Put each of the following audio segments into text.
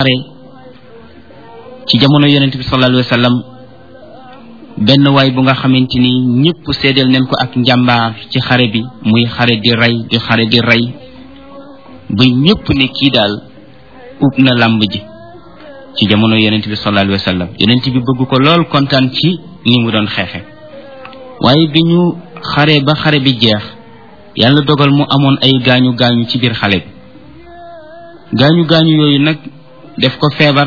xare ci jamono yonent bi sallallahu alayhi wa sallam benn waay bu nga xamante ni ñëpp seedeel nañ ko ak njàmbaar ci xare bi muy xare di rey di xare di rey ba ñëpp ne kii daal ub na làmb ji ci jamono yonent bi sallallahu alayhi wa sallam yonent bi bëgg ko lool kontaan ci ni mu doon xeexe waaye bi ñu xare ba xare bi jeex yàlla dogal mu amoon ay gaañu gaañu ci biir xale bi gaañu gaañu yooyu nag def ko feebar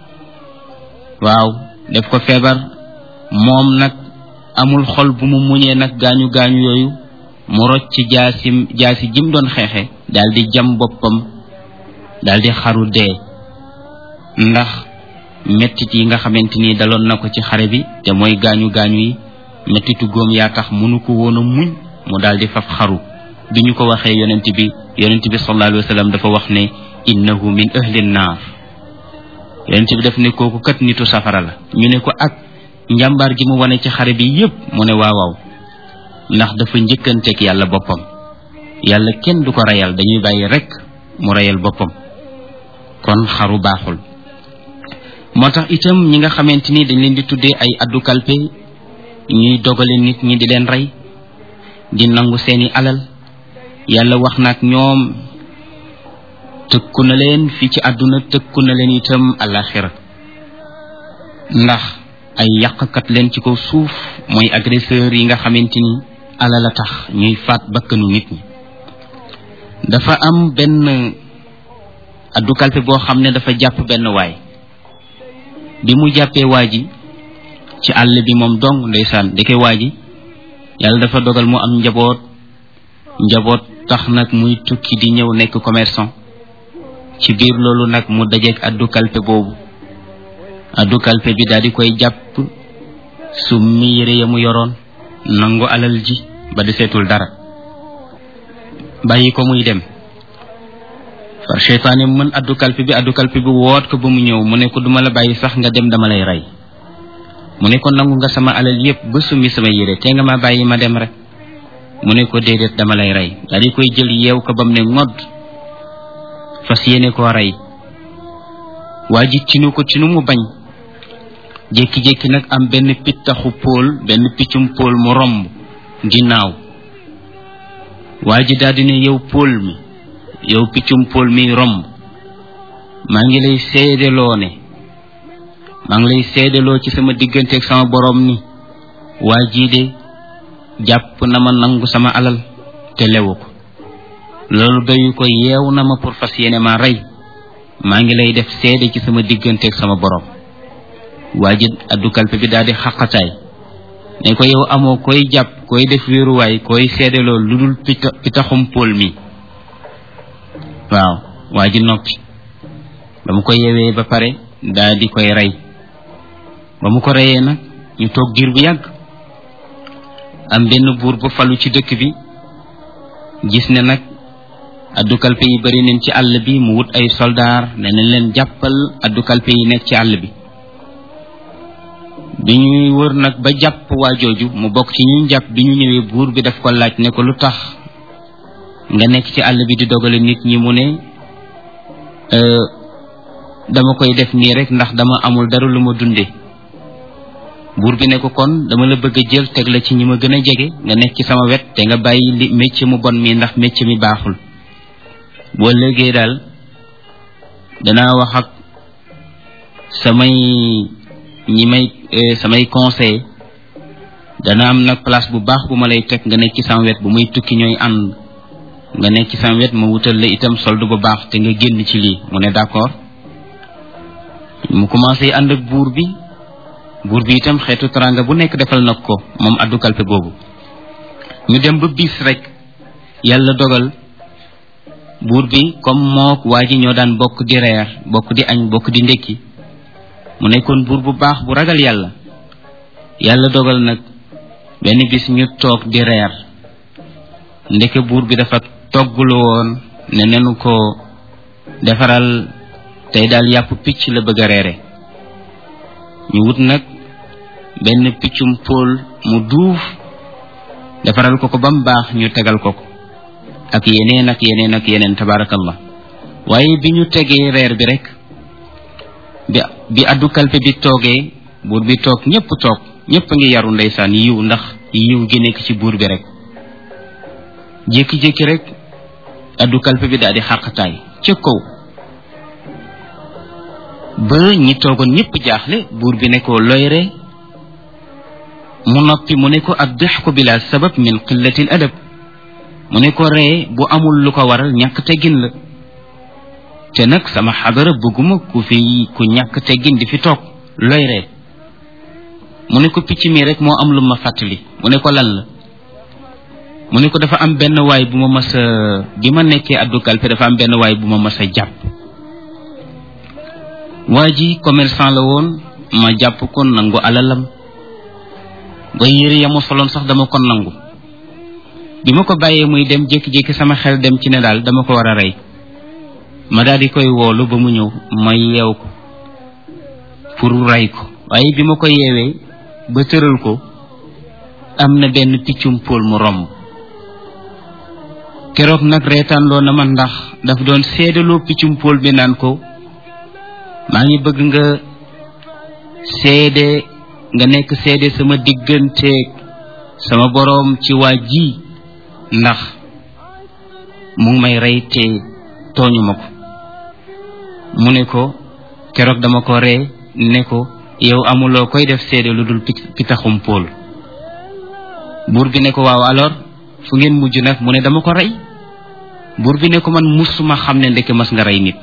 waaw def ko feebar moom nag amul xol bu mu muñee nag gaañu gaañu yooyu mu rocc ci jaasim jaasi jim doon xeexe daal di jam boppam daal di xaru dee ndax mettit yi nga xamante ni daloon na ko ci xare bi te mooy gaañu gaañu yi mettitu góom yaa tax mënu ko woon a muñ mu daal di faf xaru bi ñu ko waxee yonent bi yonent bi sallallahu alayhi wa sallam dafa wax ne innahu min ahli naar yonent bi daf ne kooku kat nitu safara la ñu ne ko ak njàmbaar gi mu wane ci xare bi yépp mu ne waaw waaw ndax dafa njëkkanteeg yàlla boppam yàlla kenn du ko reyal dañuy bàyyi rek mu reyal boppam kon xaru baaxul moo tax itam ñi nga xamante ni dañ leen di tuddee ay addu kalpe ñuy dogale nit ñi di leen rey di nangu seeni alal yàlla wax na ak ñoom tëkku na leen fii ci àdduna tëkku na leen itam alaxira ndax ay yàqkat leen ci kaw suuf mooy agresseur yi nga xamante ni alal a tax ñuy faat bakkanu nit ñi dafa am benn addu kalpe boo xam ne dafa jàpp benn waay bi mu jàppee waa ji ci àll bi moom dong ndeysaan deke waa ji yàlla dafa dogal mu am njaboot njaboot tax nag muy tukki di ñëw nekk commerçant ci biir loolu nag mu dajeek addu kalpe boobu addu kalpe bi daal di koy jàpp summi yére ya mu yoroon nangu alal ji ba deseetul dara bàyyi ko muy dem far cheytaane mën addu kalpe bi addu kalpe bi woot ko ba mu ñëw mu ne ko duma la bàyyi sax nga dem dama lay rey mu ne ko nangu nga sama alal yépp ba summi sama yére te nga ma bàyyi ma dem rek mu ne ko déedéet dama lay rey daal di koy jël yeew ko bam ne ngodd fas yéene koo rey waa ji tinu ko tinu mu bañ jékki-jékki nag am benn pittaxu póol benn piccum póol mu romb di naaw waa ji daal di ne yow póol mi yow piccum póol mi romb maa ngi lay seedeloo ne maa ngi lay seedeloo ci sama digganteeg sama borom ni waa jii de jàpp na ma nangu sama alal te lewu ko loolu doyu ko yeew na ma pour fas yéene ma rey maa ngi lay def seede ci sama digganteeg sama borom waa ji addu kalpe bi daal di xaqataay ne ko yow amoo koy jàpp koy def wéeruwaay koy seedeloo lu dul pita pitaxum póol mi waaw waa ji noppi ba mu ko yewee ba pare daal di koy rey ba mu ko reyee nag ñu toog diir bu yàgg am benn buur bu falu ci dëkk bi gis ne nag addu kalpe yi bari nañ ci àll bi mu wut ay soldaar ne nañ leen jàppal addu kalpe yi nekk ci àll bi bi ñuy wër nag ba jàpp waa jooju mu bokk ci ñuy jàpp bi ñu ñëwee buur bi daf ko laaj ne ko lu tax nga nekk ci àll bi di dogale nit ñi mu ne dama koy def nii rek ndax dama amul dara lu ma dunde buur bi ne ko kon dama la bëgg a jël teg la ci ñi ma gën a jege nga nekk ci sama wet te nga bàyyi li métier mu bon mi ndax métier mi baaxul boo léegee daal danaa wax ak samay ñi may samay conseil dana am nag place bu baax bu ma lay teg nga nekk ci sama wet bu muy tukki ñooy ànd nga nekk ci sama wet ma wutal la itam solde bu baax te nga génn ci lii mu ne d'accord mu commencé ànd ak buur bi buur bi itam xeetu taranga bu nekk defal na ko moom addu kalpe boobu ñu dem ba bis rek yàlla dogal buur bi comme mook waa ji ñoo daan bokk di reer bokk di añ bokk di ndekki mu nekkoon buur bu baax bu ragal yàlla yàlla dogal nag benn bis ñu toog di reer ndeke buur bi dafa toggulu woon ne nenu ko defaral tey daal yàpp picc la bëgg a reere ñu wut nag benn piccum póol mu duuf defaral ko ko ba mu baax ñu tegal ko ko ak yeneen ak yeneen ak yeneen tabarakallah waaye bi ñu tegee reer bi rek bi bi addu kalpe bi toogee buur bi toog ñépp toog ñépp a ngi yaru ndeysaan yiw ndax yiw gi nekk ci buur bi rek jékki-jékki rek addu kalpe bi daal di xàqtaay ca kaw ba ñi toogoon ñépp jaaxle buur bi ne ko loyre mu noppi mu ne ko addixku bila sabab min qillati l adab mu ne ko ree bu amul lu ko waral ñàkk teggin la te nag sama xadara bëgguma ku fi ku ñàkk teggin di fi toog looy ree mu ne ko picc mi rek moo am lu ma fàttali mu ne ko lan la mu ne ko dafa am benn waay bu ma mas a bi ma nekkee addu kalpe dafa am benn waay bu ma mas a jàpp waa ji commerçant la woon ma jàpp ko nangu alalam ba yére ya mu soloon sax dama ko nangu bi ma ko bàyyee muy dem jékki-jékki sama xel dem ci ne daal dama ko war a rey ma daal di koy woolu ba mu ñëw ma yeew ko pour rey ko waaye bi ma ko yeewee ba tëral ko am na benn piccum pool mu romb keroog nag reetaanloo na ma ndax daf doon seedaloo piccum pool bi naan ko maa ngi bëgg nga seede nga nekk seede sama digganteeg sama boroom ci waa ji ndax mu ngi may rey te tooñu ma ko mu ne ko keroog dama ko ree ne ko yow amuloo koy def seede lu dul pitaxum pool buur bi ne ko waaw alors fu ngeen mujj nag mu ne dama ko rey buur bi ne ko man musuma xam ne ndeke mas nga rey nit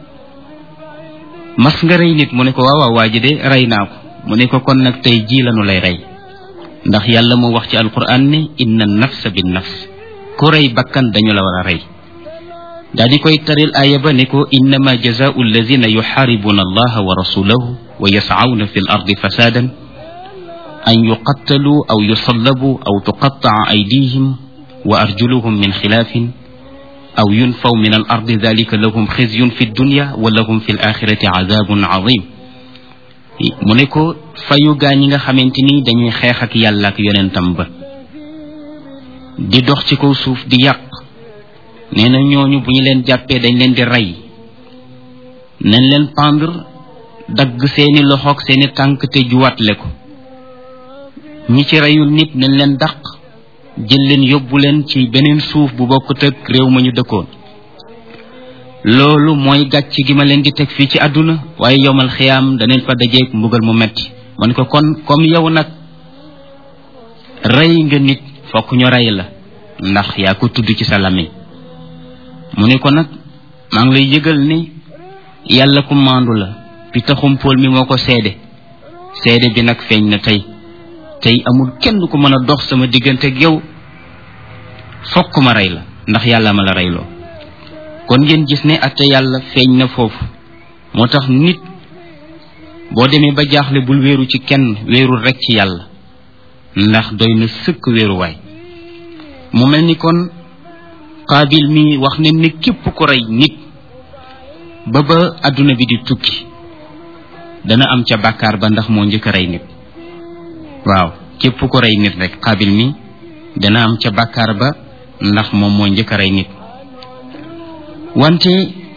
mas nga rey nit mu ne ko waaw waaw waa ji de rey naa ko mu ne ko kon nag tey jii lanu lay rey ndax yàlla moo wax ci alquran ne inna nafsa bin nafs ku rey bakkan dañu la war a rey daa di koy taril aaya ba ne ko innama jazaau alladina yuxaaribuna allaha wa rasulahu wa yascawna fi l ardi fasadan an yuqattalu aw yusallabu aw tuqattaca aydihim wa arjuluhum min xilaafin aw yunfaw min al ardi dalika lahum xizyun fi dunya wa lahum fi l axirati cadabun cadim mu ne ko fayu gaa ñi nga xamante ni dañuy xeex ak yàlla ak yonentam ba di dox ci kaw suuf di yàq nee na ñooñu bu ñu leen jàppee dañ leen di rey nañ leen pendre dagg seeni loxoog seeni tànk te juwatle ko ñi ci reyul nit nañ leen dàq jël leen yóbbu leen ci beneen suuf bu bokkut ak réew ma ñu dëkkoon loolu mooy gàcc gi ma leen di teg fii ci àdduna waaye yowmal xiyaam daneen fa dajeeg mbugal mu metti man ko kon comme yow nag rey nga nit fokk ñu rey la ndax yaa ko tudd ci sa làmmiñ mu ne ko nag maa ngi lay yëgal ni yàlla ku maandu la bi taxum pool mi moo ko seede seede bi nag feeñ na tey tey amul kenn ku mën a dox sama diggante ak yow fokk ma rey la ndax yàlla ma la reyloo kon ngeen gis ne atte yàlla feeñ na foofu moo tax nit boo demee ba jaaxle bul wéeru ci kenn wéerul rek ci yàlla ndax doy na sëkk wéeruwaay mu mel ni kon qaabil mi wax ne ni képp ku rey nit ba ba adduna bi di tukki dana am ca bàkkaar ba ndax moo njëkk a rey nit waaw képp ku rey nit rek qaabil mi dana am ca bàkkaar ba ndax moom moo njëkk a rey nit wante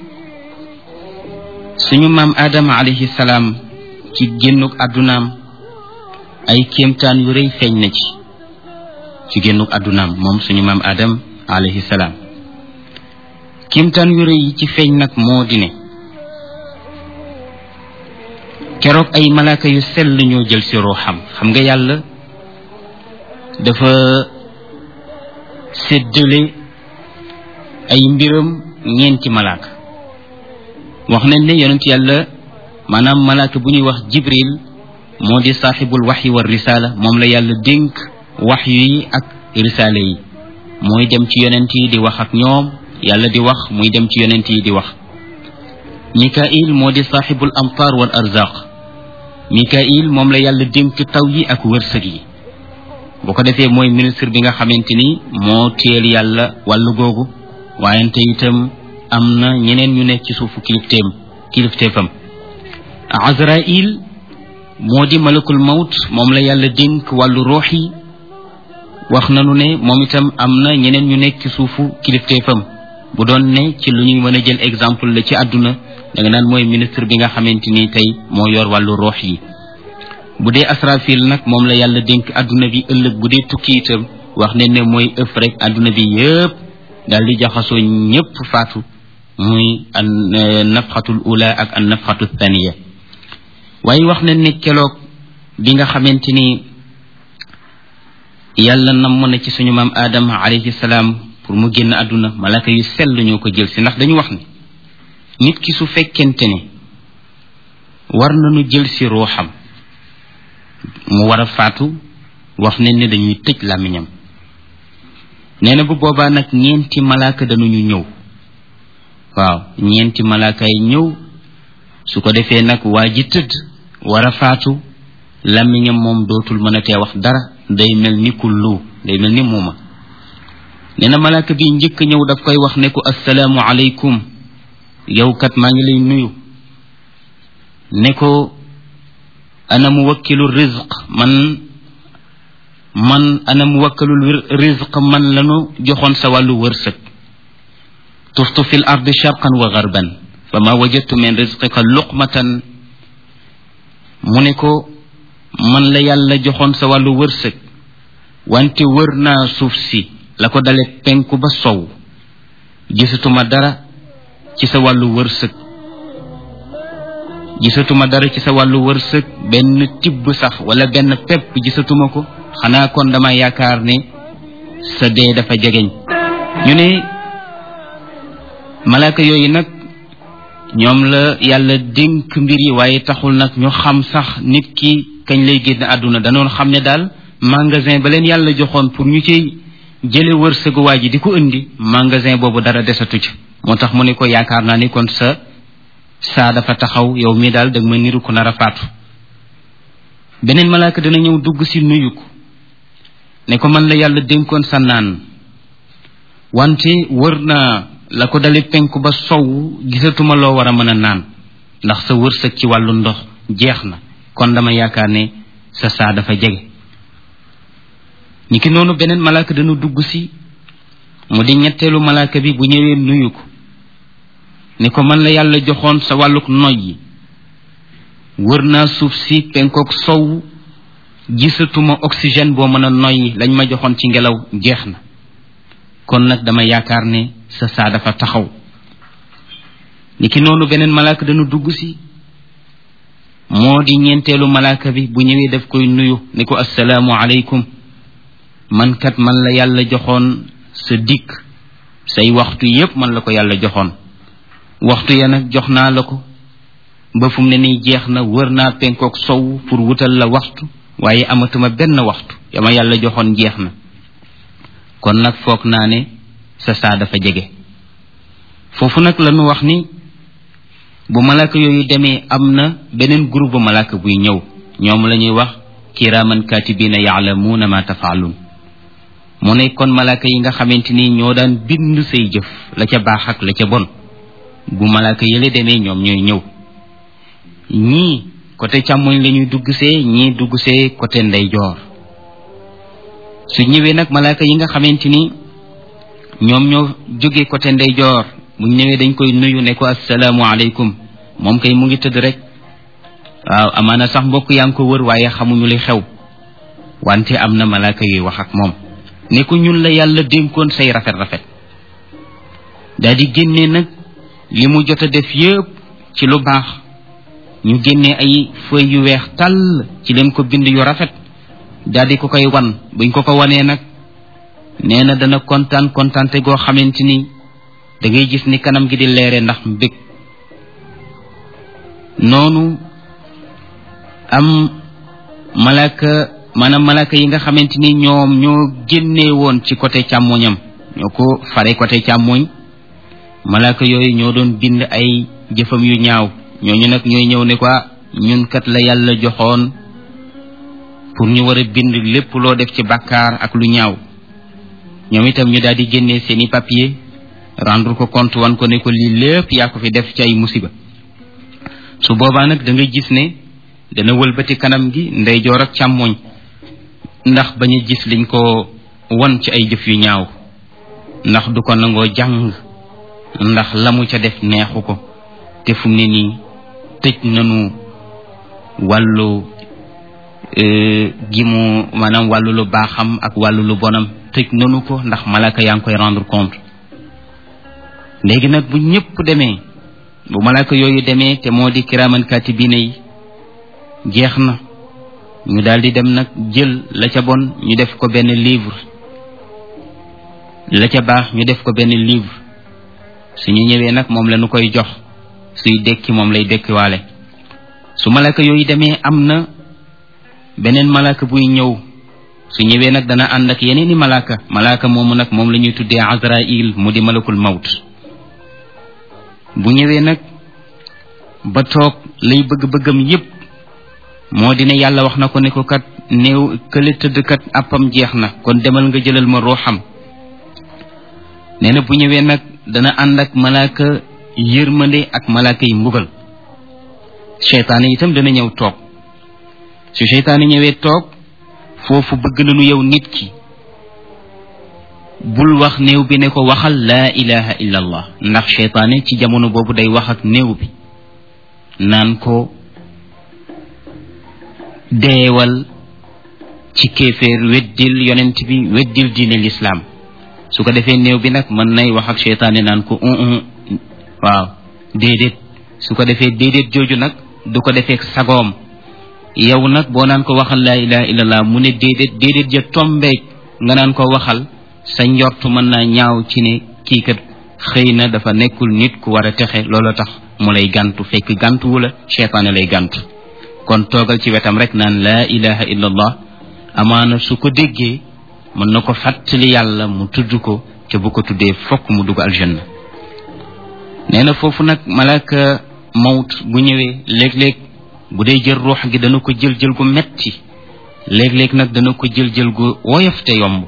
suñu maam Adama alayhi salaam ci génnuk àddunaam ay kéemtaan yu rëy feeñ na ci ci génnuk àddunaam moom suñu maam Adam alayhi salaam kéemtaan yu rëy yi ci feeñ nag moo di ne keroog ay malaaka yu sell ñoo jël si ruuxam xam nga yàlla dafa séddale ay mbiram ñeenti malaaka wax nañ ne yonent yàlla maanaam malaaka bu ñuy wax jibril moo di saaxibul waxyi wa risaala moom la yàlla dénk waxyu yi ak risaala yi mooy dem ci yonent yi di wax ak ñoom yàlla di wax muy dem ci yonent yi di wax mikail moo di saaxibul amtaar wal arzaq mikail moom la yàlla dénk taw yi ak wërsëg yi bu ko defee mooy ministre bi nga xamante ni moo téel yàlla wàllu googu waayante itam am na ñeneen ñu nekk ci suufu kilifteem kilifteefam azrail moo di malakul mawt moom la yàlla dénk wàllu ruux yi wax nanu ne moom itam am na ñeneen ñu nekk ci suufu kilifteefam bu doon ne ci lu ñuy mën a jël exemple la ci àdduna da nga naan mooy ministre bi nga xamante ni tey moo yor wàllu roox yi bu dee asrafil nag moom la yàlla dénk adduna bi ëllëg bu dee tukki itam wax ne ne mooy ëf rek adduna bi yëpp daal di jaxasoo ñëpp faatu muy an nafxatul ula ak an nafxatu thaniya waaye wax ne ne keloog bi nga xamante ni yàlla namm na ci suñu maam aadama alayhi salaam pour mu génn àdduna malaka yu sell ñoo ko jël si ndax dañu wax ni nit ki su fekkente ne war nañu jël si ruuxam mu war a faatu wax ne ne dañuy tëj làmmiñam nee na bu boobaa nag ñeenti malaaka dañuñu ñëw waaw ñeenti malaaka yi ñëw su ko defee nag waa ji tëdd war a faatu làmmiñam moom dootul mën a tee wax dara day mel ni kullu day mel ni muuma nee na malaaka bi njëkk ñëw daf koy wax ne ko assalaamu aleykum yow kat maa ngi lay nuyu ne ko ana muwakkilu rizq man man ana muwakkilu rizq man lanu joxoon sa wàllu wërsëg tuftu fi l ardi sharqan wa garban fa ma wajadtu min rizqika luqmatan mu ne ko man la yàlla joxoon sa wàllu wërsëg wante wër naa suuf si la ko dale penku ba sow gisatuma dara ci sa wàllu wërsëg gisatuma dara ci sa wàllu wërsëg benn tibb sax wala benn pepp gisatuma ko xanaa kon dama yaakaar ne sa dee dafa jegeñ ñu ne malaaka yooyu nag ñoom la yàlla dénk mbir yi waaye taxul nag ñu xam sax nit ki kañ lay génn àdduna danoon xam ne daal magasin ba leen yàlla joxoon pour ñu ciy jële wërsëgu waa ji di ko indi magasin boobu dara desatu ci moo tax mu ne ko yaakaar naa ni kon sa saa dafa taxaw yow mi daal dag ma niru ko nar a faatu beneen malaaka dana ñëw dugg si nuyu ko ne ko man la yàlla dénkoon sa naan wante wër naa la ko dali penku ba sow gisatuma loo war a mën a naan ndax sa wërsëg ci wàllu ndox jeex na kon dama yaakaar ne sa saa dafa jege niki noonu beneen malaaka dana dugg si mu di ñetteelu malaaka bi bu ñëwee nuyu ko ne ko man la yàlla joxoon sa wàlluk noy yi wër naa suuf si penkook sow gisatuma oxygène boo mën a noyyi lañ ma joxoon ci ngelaw jeex na kon nag dama yaakaar ne sa saa dafa taxaw niki noonu beneen malaaka dana dugg si moo di ñeenteelu malaaka bi bu ñëwee daf koy nuyu ne ko assalaamu aleykum man kat man la yàlla joxoon sa dikk say waxtu yépp man la ko yàlla joxoon waxtu ya nag jox naa la ko ba fu mu ne nii jeex na wër naa penkook sow pour wutal la waxtu waaye amatuma benn waxtu yama yàlla joxoon jeex na kon nag foog naa ne sa saa dafa jege foofu nag la ñu wax ni bu malaaka yooyu demee am na beneen groupe bu malaaka buy ñëw ñoom la ñuy wax kiraaman katibina yaalamuuna ma tafaaluun mu ne kon malaaka yi nga xamante ni ñoo daan bind say jëf la ca baax ak la ca bon bu malaaka yële demee ñoom ñooy ñëw ñii côté càmmoñ la ñuy dugg see ñii dugg see côté ndeyjoor su ñëwee nag malaaka yi nga xamante ni ñoom ñoo jóge côté ndeyjoor bu ñëwee dañ koy nuyu ne ko assalaamu aleykum moom kay mu ngi tëdd rek waaw amaana sax mbokk yaa ngi ko wër waaye xamuñu li xew wante am na malaaka yuy wax ak moom ne ko ñun la yàlla dénkoon say rafet rafet daa di génnee nag li mu jot a def yépp ci lu baax ñu génnee ay feuilles yu weex tàll ci leen ko bind yu rafet daal di ko koy wan buñ ko ko wanee nag nee na dana kontaan kontaante goo xamante ni da ngay gis ni kanam gi di leere ndax mbég noonu am malaka maanaam malaka yi nga xamante ni ñoom ñoo génnee woon ci côté càmmoñam ñoo ko fare côté càmmoñ malaka yooyu ñoo doon bind ay jëfam yu ñaaw ñooñu nag ñooy ñëw ne ko ñun kat la yàlla joxoon pour ñu war a bind lépp loo def ci bàkkaar ak lu ñaaw ñoom itam ñu daal di génnee seeni papier rendre ko compte wan ko ne ko lii lépp yaa ko fi def ci ay musiba su boobaa nag da nga gis ne dana wëlbati kanam gi ndeyjoor ak càmmoñ ndax bañ a gis liñ ko won ci ay jëf yu ñaaw ndax du ko nangoo jàng ndax la mu ca def neexu ko te fu mu ne nii tëj nanu wàllu gi mu maanaam wàllu lu baaxam ak wàllu lu bonam tëj nanu ko ndax malaka yaa ngi koy rendre compte léegi nag bu ñëpp demee bu malaka yooyu demee te moo di kiraaman katibina yi jeex na ñu daal di dem nag jël la ca bon ñu def ko benn livre la ca baax ñu def ko benn livre suñu ñëwee nag moom la ñu koy jox suy dekki moom lay dekkiwaale su malaka yooyu demee am na beneen malaka buy ñëw su ñëwee nag dana ànd ak yeneeni malaka malaka moomu nag moom la ñuy tuddee azrail mu di malakul mawt bu ñëwee nag ba toog lay bëgg-bëggam yépp moo di ne yàlla wax na ko ne ko kat néew kële tëdd kat àppam jeex na kon demal nga jëlal ma ruuxam nee na bu ñëwee nag dana ànd ak malaaka yërmande ak malaaka yi mbugal seytaane itam dana ñëw toog su seytaane ñëwee toog foofu bëgg nañu yow nit ki bul wax néew bi ne ko waxal laa ilaha illa allah ndax seytaane ci jamono boobu day wax ak néew bi naan ko deewal ci kéeféer weddil yonent bi weddil diine lislaam su ko defee néew bi nag mën nay wax ak seytaane naan ko un waaw déedéet su ko defee déedéet jooju nag du ko defee sagoom yow nag boo naan ko waxal laa ilaha illallah mu ne déedéet déedéet ja tombeeg nga naan ko waxal sa njort mën naa ñaaw ci ne kii kat xëy na dafa nekkul nit ku war a texe loolu tax mu lay gàntu fekk gàntuwu la seytaane lay gàntu kon toogal ci wetam rek naan laa ilaha illallah amaana su ko déggee mën na ko fàttali yàlla mu tudd ko te bu ko tuddee fokk mu dugg aljanna nee na foofu nag malaka mawt bu ñëwee léeg-léeg bu dee jël ruux gi dana ko jël jël gu metti léeg-léeg nag dana ko jël jël gu woyof te yomb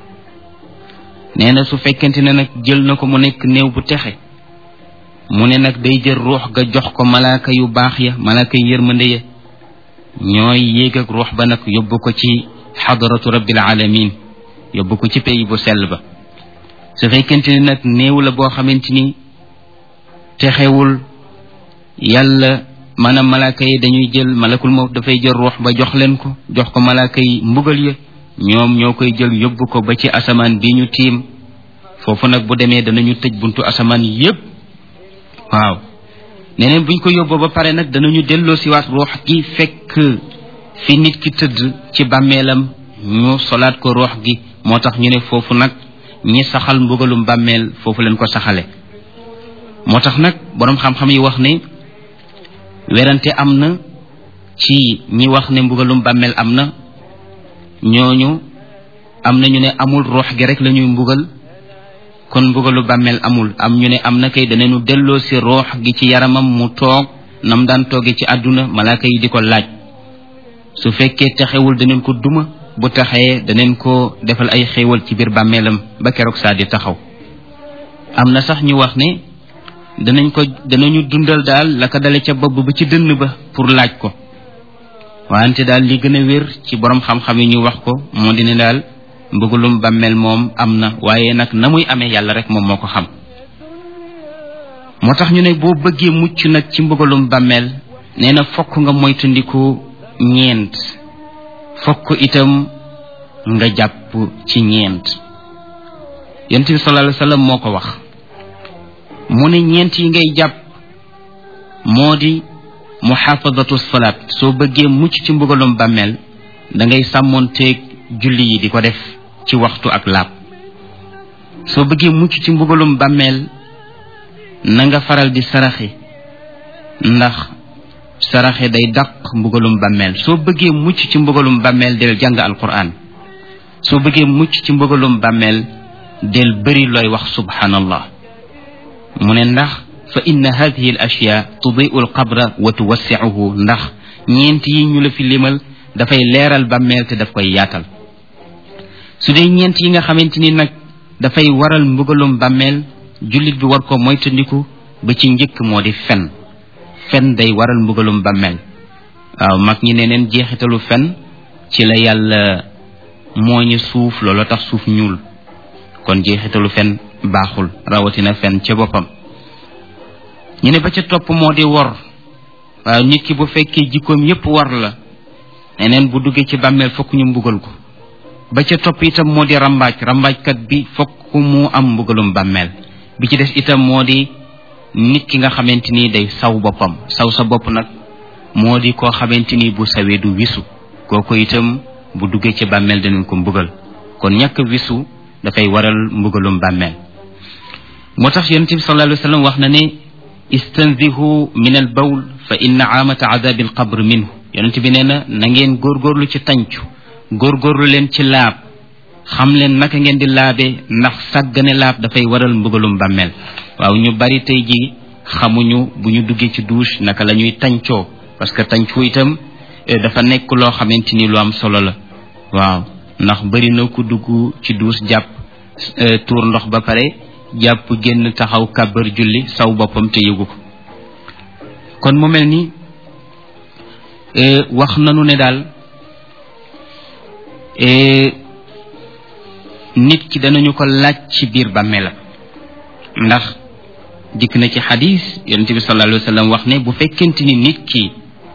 nee na su fekkente ne nag jël na ko mu nekk néew bu texe mu ne nag day jël ruux ga jox ko malaaka yu baax ya malaaka yu yërmande ya ñooy yéeg ak ruux ba nag yóbbu ko ci xadaratu rabbil alamin yóbbu ko ci pays bu sell ba su fekkente ni nag néew la boo xamante ni texewul yàlla maanaam malaaka yi dañuy jël malakul mawt dafay jël ruux ba jox leen ko jox ko malaaka yi mbugal ya ñoom ñoo koy jël yóbbu ko ba ci asamaan bi ñu tiim foofu nag bu demee danañu tëj buntu asamaan yépp waaw neneen buñ ko yóbboo ba pare nag danañu delloo si waat ruux gi fekk fi nit ki tëdd ci bàmmeelam ñu solaat ko ruux gi moo tax ñu ne foofu nag ñi saxal mbugalum bàmmeel foofu leen ko saxale moo tax nag boroom xam-xam yi wax ne werante am na ci ñi wax ne mbugalum bàmmeel am na ñooñu am na ñu ne amul ruux gi rek la ñuy mbugal kon mbugalu bàmmeel amul am ñu ne am na kay danañu delloo si ruux gi ci yaramam mu toog nam daan toogee ci àdduna malaaka yi di ko laaj su fekkee taxewul daneen ko duma bu taxee daneen ko defal ay xéewal ci biir bàmmeelam ba keroog saa di taxaw am na sax ñu wax ne danañ ko danañu dundal daal la ko dale ca bopp ba ci dënn ba pour laaj ko wante daal li gën a wér ci borom xam-xam yi ñu wax ko moo di ne daal mbëggalum bàmmeel moom am na waaye nag na muy amee yàlla rek moom moo ko xam moo tax ñu ne boo bëggee mucc nag ci mbëggalum bàmmeel nee na fokk nga moytandiku ñeent fokk itam nga jàpp ci ñeent yonent bi sallallahu alayhi wasallam moo ko wax mu ne ñeent yi ngay jàpp moo di muxaafadatu salaat soo bëggee mucc ci mbugalum bàmmeel da ngay sàmmoonteeg julli yi di ko def ci waxtu ak laab soo bëggee mucc ci mbugalum bàmmeel na nga faral di saraxe ndax saraxe day dàq mbugalum bàmmeel soo bëggee mucc ci mbugalum bàmmeel del jàng alquran soo bëggee mucc ci mbugalum bàmmeel del bëri looy wax subhanallah mu ne ndax fa inna hadihi al ashya tudiu al qabra wa tuwassiuhu ndax ñeent yi ñu la fi limal dafay leeral bàmmeel te daf koy yaatal su dee ñeent yi nga xamante ni nag dafay waral mbugalum bàmmeel jullit bi war ko moytandiku ba ci njëkk moo di fen fen day waral mbugalum bàmmeel waaw mag ñi ne neen jeexitalu fen ci la yàlla mooñu suuf loolu tax suuf ñuul kon jeexitalu fen baaxul rawatina fen ca boppam ñu ne ba ca topp moo di wor waaw nit ki bu fekkee jikkoom yépp war la neneen bu duggee ci bàmmeel fokk ñu mbugal ko ba ca topp itam moo di rambaaj rambaajkat bi fokk mu am mbugalum bàmmeel bi ci des itam moo di nit ki nga xamante ni day saw boppam saw sa bopp nag moo di koo xamante ni bu sawee du wisu kooku itam bu duggee ci bàmmeel danañ ko mbugal kon ñàkk wisu dafay waral mbugalum bàmmeel moo tax yonent bi sallallahu alayhi wa sallam wax na ne istanzihu min al bawl fa inna aamata adabi al qabr minhu yonent bi nee na na ngeen góorgóorlu ci tàncu góorgóorlu leen ci laab xam leen naka ngeen di laabe ndax sàggane laab dafay waral mbugalum bàmmeel waaw ñu bari tey ji xamuñu bu ñu duggee ci douche naka la ñuy tàncoo parce que tàncu itam dafa nekk loo xamante ni lu am solo la waaw ndax bari na ku dugg ci douche jàpp tuur ndox ba pare jàpp génn taxaw kàbbar julli saw boppam te yëgu ko kon mu mel ni wax nanu ne daal nit ki danañu ko laaj ci biir bàmmeelam ndax dikk na ci xadis yonent bi sallallahu alayhi wa sallam wax ne bu fekkente ni nit ki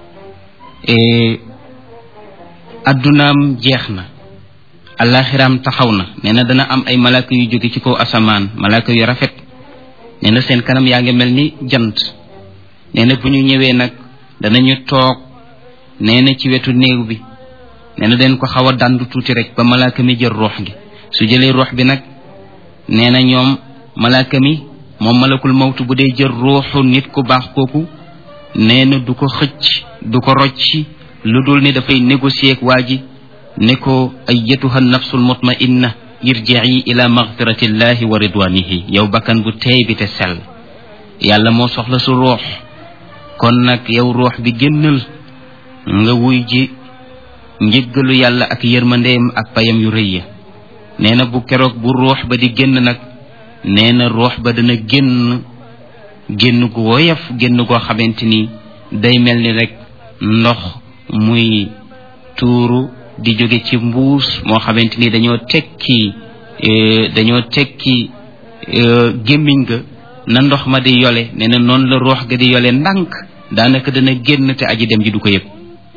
addunaam jeex na alaxiraam taxaw na nee na dana am ay malaaka yu jóge ci kaw asamaan malaaka yu rafet nee na seen kanam yaa ngi mel ni jant nee na bu ñu ñëwee nag danañu toog nee na ci wetu néew bi nee na den ko xaw a dàndu tuuti rek ba malaaka mi jël ruux gi su jëlee ruux bi nag nee na ñoom malaaka mi moom malakul mawtu bu dee jël ruuxu nit ku baax kooku nee na du ko xëcc du ko rocci lu dul ni dafay négocier ak waa ji ne ko ayyatuha nafsul mutmainna irji'i ila maghfiratillahi wa ridwanihi yow bakkan bu teey bi te sell yàlla moo soxla su ruux kon nag yow ruux bi génnal nga wuy ji njëggalu yàlla ak yërmandeem ak payam yu rëy ya nee na bu keroog bu ruux ba di génn nag nee na ruux ba dana génn génn gu woyof génn goo xamante ni day mel ni rek ndox muy tuuru di jóge ci mbuus moo xamante ni dañoo tekki dañoo tekki gémmiñ ga na ndox ma di yole nee na noonu la ruux ga di yole ndànk daanaka dana génn te aji dem ji du ko yëg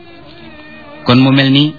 kon mu mel ni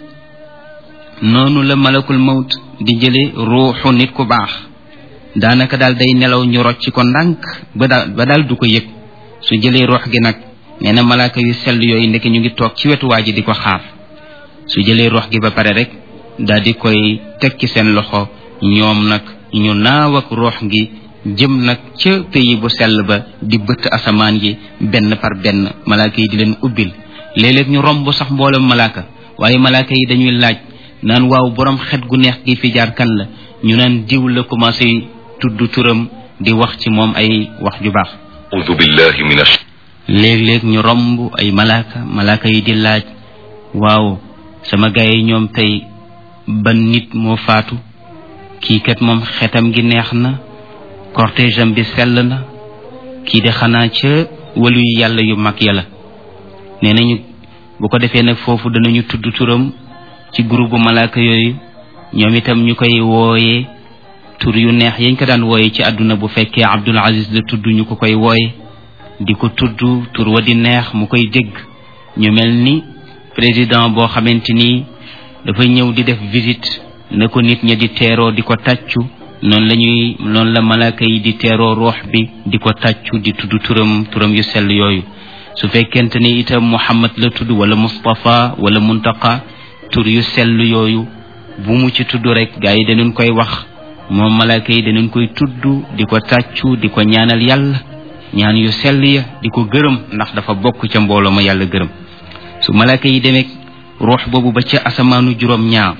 noonu la malakul mawt di jële ruuxu nit ku baax daanaka daal day nelaw ñu rocc ko ndànk ba daal ba daal du ko yëg su jëlee ruux gi nag nee na malaaka yu sell yooyu ndeke ñu ngi toog ci wetu waa ji di ko xaar su jëlee ruux gi ba pare rek daal di koy teg ci seen loxo ñoom nag ñu naaw ak ruux gi jëm nag ca pays bu sell ba di bëtt asamaan yi benn par benn malaaka yi di leen ubbil léeg-léeg ñu romb sax mboolem malaaka waaye malaaka yi dañuy laaj naan waaw borom xet gu neex gi fi jaar kan la ñu naan diw la commencé tudd turam di wax ci moom ay wax ju baax أعوذ بالله من الش... léeg-léeg ñu romb ay malaaka malaaka yi di laaj waaw sama gaay yi ñoom tey ban nit moo faatu kii kat moom xetam gi neex na cortège am bi sell na kii de xanaa ca walu yu yàlla yu mag ya la nee nañu bu ko defee nag foofu danañu tudd turam ci groupe malaaka yooyu ñoom itam ñu koy wooyee tur yu neex yañ ko daan wooye ci àdduna bu fekkee Abdul Aziz la tudd ñu ko koy wooye di ko tudd tur wa di neex mu koy dégg ñu mel ni président boo xamante ni dafa ñëw di def visite na ko nit ña di teeroo di ko tàccu noonu la ñuy noonu la malaaka yi di teeroo ruux bi di ko tàccu di tudd turam turam yu sell yooyu su fekkente ni itam Muhammad la tudd wala Mustafa wala Muntaqa tur yu sell yooyu bu mu ci tudd rek gaa yi danañ koy wax moom malaaka yi danañ koy tudd di ko tàccu di ko ñaanal yàlla ñaan yu sell ya di ko gërëm ndax dafa bokk ca mbooloo ma yàlla gërëm su malaaka yi demee ruux boobu ba ca asamaanu juróom ñaar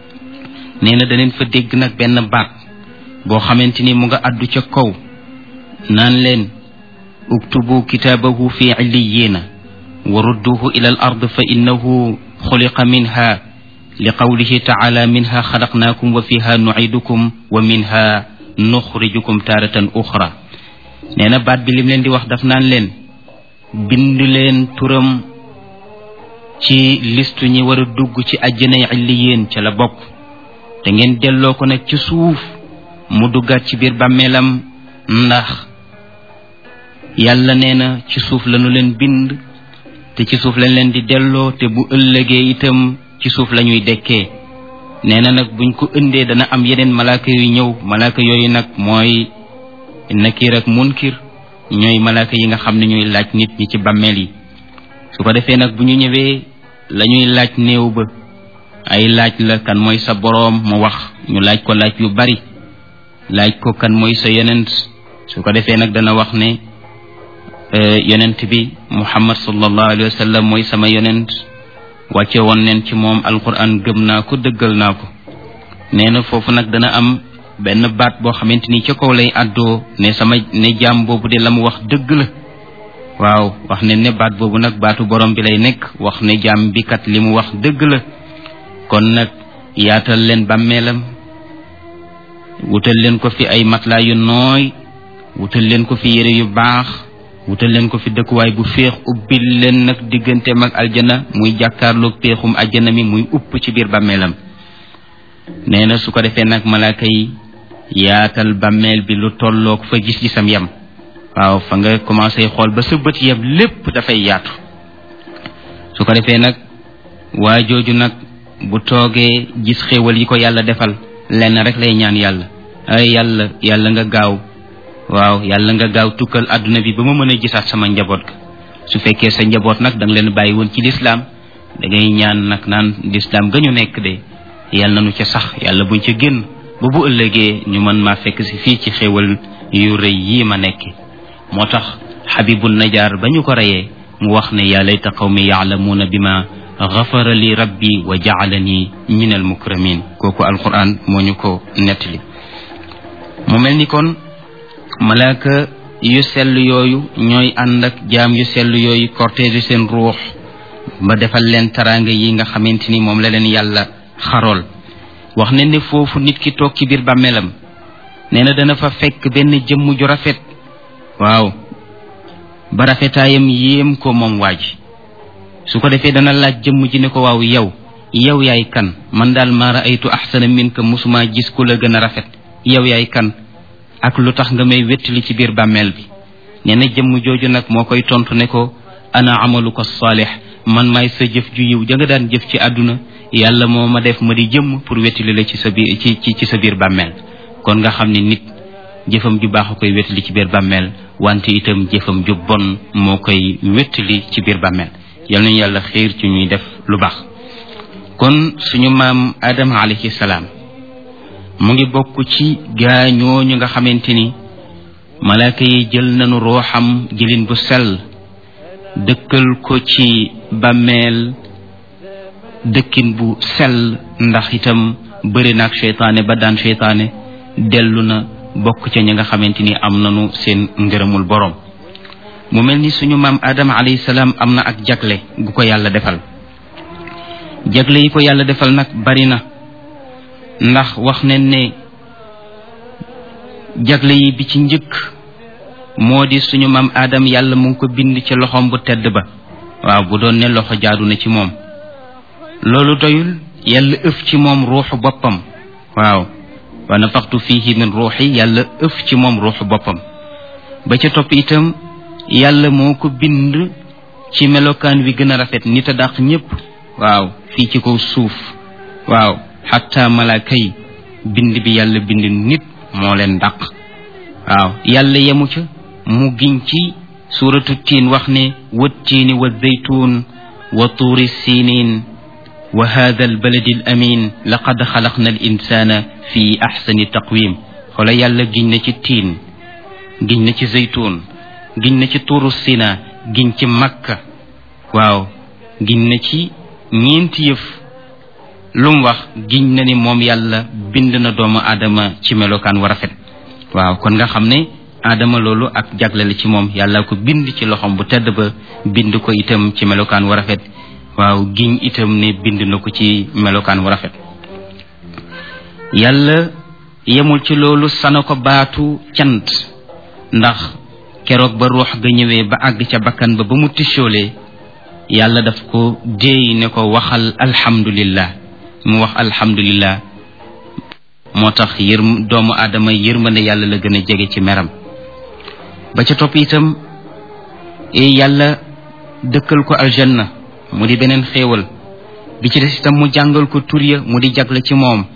nee na daneen fa dégg nag benn baat boo xamante ni mu nga àddu ca kaw naan leen uktubu kitaabahu fi illiyina wa rudduhu ila al ard fa innahu xuliqa minha li qawlihi taala minha xalaqnaakum wa fiha nucidukum wa minha nuxrijukum taaratan uxra nee na baat bi lim leen di wax daf naan leen bind leen turam ci listu ñi war a dugg ci àjjanay illiyeen ca la bokk te ngeen delloo ko nag ci suuf mu duggaat ci biir bàmmeelam ndax yàlla nee na ci suuf lañu leen bind te ci suuf lañ leen di delloo te bu ëllëgee itam ci suuf la ñuy dekkee nee na nag buñ ko ëndee dana am yeneen malaaka yu ñëw malaaka yooyu nag mooy nakir ak munkir ñooy malaaka yi nga xam ne ñuy laaj nit ñi ci bàmmeel yi su ko defee nag bu ñu ñëwee la ñuy laaj néew ba ay laaj la kan mooy sa boroom mu wax ñu laaj ko laaj yu bari laaj ko kan mooy sa yonent su ko defee nag dana wax ne yonent bi muhammad sallallahu alayhi wa sallam mooy sama yonent wàcce woon neen ci moom alquran gëm naa ko dëggal naa ko nee na foofu nag dana am benn baat boo xamante ni ca kaw lay àddoo ne sama ne jaam boobu de la mu wax dëgg la waaw wax ne ne baat boobu nag baatu borom bi lay nekk wax ne jaam bi kat li mu wax dëgg la kon nag yaatal leen bàmmeelam wutal leen ko fi ay matelas yu nooy wutal leen ko fi yére yu baax wutal leen ko fi dëkkuwaay bu féex ubbil leen nag digganteem ak aljana muy jàkkaarloog péexum aljana mi muy upp ci biir bàmmeelam nee na su ko defee nag malaaka yi yaatal bàmmeel bi lu tolloog fa gis-gisam yam waaw fa nga commencé xool ba sa bët yam lépp dafay yaatu su ko defee nag waa jooju nag bu toogee gis xéewal yi ko yàlla defal lenn rek lay ñaan yàlla ay yàlla yàlla nga gaaw waaw yàlla nga gaaw tukkal àdduna bi ba ma mën a gisaat sama njaboot ga su fekkee sa njaboot nag da nga leen bàyyi woon ci lislaam da ngay ñaan nag naan lislaam ga ñu nekk de yàlla nañu ca sax yàlla buñ ca génn ba bu ëllëgee ñu mën maa fekk si fii ci xéewal yu rëy yii ma nekk moo tax xabibul najaar ba ñu ko reyee mu wax ne yaa layta qawmi yaalamuuna bi ma gafara li rabbi wa jaalani min al mukramin kooku alquran moo ñu ko nettali mu mel ni kon malaaka yu sell yooyu ñooy ànd ak jaam yu sell yooyu cortège seen ruux ba defal leen taraanga yi nga xamante ni moom la leen yàlla xarool wax ne ne foofu nit ki toog ci biir bàmmeelam nee na dana fa fekk benn jëmm ju rafet waaw ba rafetaayam yéem ko moom waa ji su ko defee dana laaj jëmm ji ne ko waaw yow yow yaay kan man daal maa raaytu axsana minka musuma gis ku la gën a rafet yow yaay kan ak lu tax nga may wettali ci biir bàmmeel bi nee na jëmm jooju nag moo koy tontu ne ko ana amaluka saalix man maay sa jëf ju yiw ja nga daan jëf ci àdduna yàlla moo ma def ma di jëmm pour wettali la ci sa biir ci ci ci sa biir bàmmeel kon nga xam ne nit jëfam ju baax a koy wettali ci biir bàmmeel wante itam jëfam ju bon moo koy wettali ci biir bàmmeel yal nañu yàlla xiir ci ñuy def lu baax kon suñu maam Adama alayhi salaam mu ngi bokk ci gaa ñooñu nga xamante ni malaaka yi jël nañu rooxam jëlin bu sell dëkkal ko ci bàmmeel dëkkin bu sell ndax itam bëri naag seytaane ba daan seytaane dellu na bokk ca ñi nga xamante ni am nañu seen ngërëmul borom mu mel ni suñu maam Adama alayhi salaam am na ak jagle gu ko yàlla defal jagle yi ko yàlla defal nag bari na ndax wax ne ne jagle yi bi ci njëkk moo di suñu maam Adam yàlla mu ngi ko bind ci loxoom bu tedd ba waaw bu doon ne loxo jaadu na ci moom loolu doyul yàlla ëf ci moom ruuxu boppam waaw wa nafaxtu fihi min ruuxi yàlla ëf ci moom ruuxu boppam ba ca topp itam yàlla moo ko bind ci melokaan wi gën a rafet nit a dàq ñépp waaw fii ci kaw suuf waaw xatta malaaka yi bind bi yàlla bind nit moo leen dàq waaw yàlla yemu ca mu giñ ci suuratu tiin wax ne wattiini wa zaytuun wa tuuri sinin wa hada albaladi al amin laqad xalaqna al insana fi axsani taqwim xoola yàlla giñ na ci tiin giñ na ci zaytuun giñ na ci tuuru sina giñ ci makka waaw giñ na ci ñeenti yëf lu mu wax giñ na ni moom yàlla bind na doomu aadama ci melokaan wa rafet waaw kon nga xam ne aadama loolu ak jagle la ci moom yàlla ko bind ci loxom bu tedd ba bind ko itam ci melokaan wa rafet waaw giñ itam ne bind na ko ci melokaan wa rafet yàlla yemul ci loolu sana ko baatu cant ndax keroog ba ruux ga ñëwee ba àgg ca bakkan ba ba mu tichoolee yàlla daf ko déey ne ko waxal alhamdulillah mu wax alhamdulillah moo tax yër doomu aadama yërmande yàlla la gën a jege ci meram ba ca topp itam yàlla dëkkal ko aljanna mu di beneen xéewal bi ci des itam mu jàngal ko tur ya mu di jagle ci moom